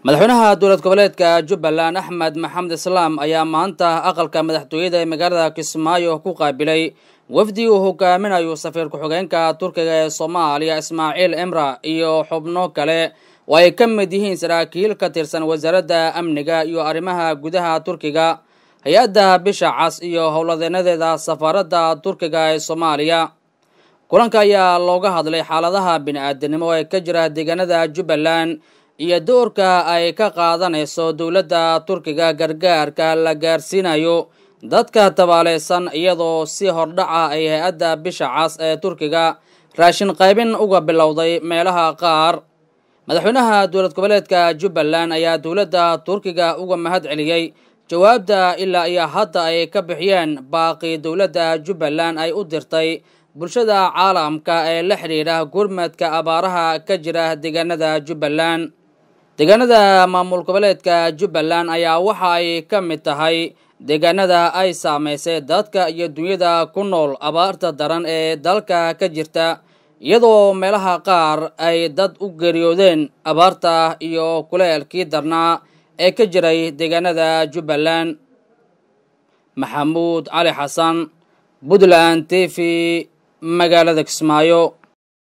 madaxweynaha dowlad goboleedka jubbaland axmed maxamed islaam ayaa maanta aqalka madaxtooyada ee magaalada kismaayo ku qaabilay wafdi uu hogaaminayo safiir ku-xigeenka turkiga ee soomaaliya ismaaciil emra iyo xubno kale oo ay ka mid yihiin saraakiil ka tirsan wasaaradda amniga iyo arrimaha gudaha turkiga hay-adda bisha cas iyo howladeenadeeda safaaradda turkiga ee soomaaliya kulanka ayaa looga hadlay xaaladaha bini-aadanimo ee ka jira deegaanada jubbaland iyo doorka ay ka qaadanayso dowladda turkiga gargaarka la gaarsiinayo dadka tabaaleysan iyadoo si hordhaca ay hay-adda bisha cas ee turkiga raashin qaybin uga bilowday meelaha qaar madaxweynaha dowlad goboleedka jubbaland ayaa dowladda turkiga uga mahad celiyey jawaabta ilaa iyo hadda ay ka bixiyeen baaqi dowladda jubbaland ay u dirtay bulshada caalamka ee la xidhiidha gurmadka abaaraha ka jira deegaanada jubbaland deegaanada maamul goboleedka jubbaland ayaa waxa ay ka mid tahay deegaanada ay saamaysay dadka iyo dunyada ku nool abaarta daran ee dalka ka jirta iyadoo meelaha qaar ay dad u geeriyoodeen abaarta iyo kuleelkii darnaa ee ka jiray deegaanada jubbaland maxamuud cali xasan puntland t v magaalada kismaayo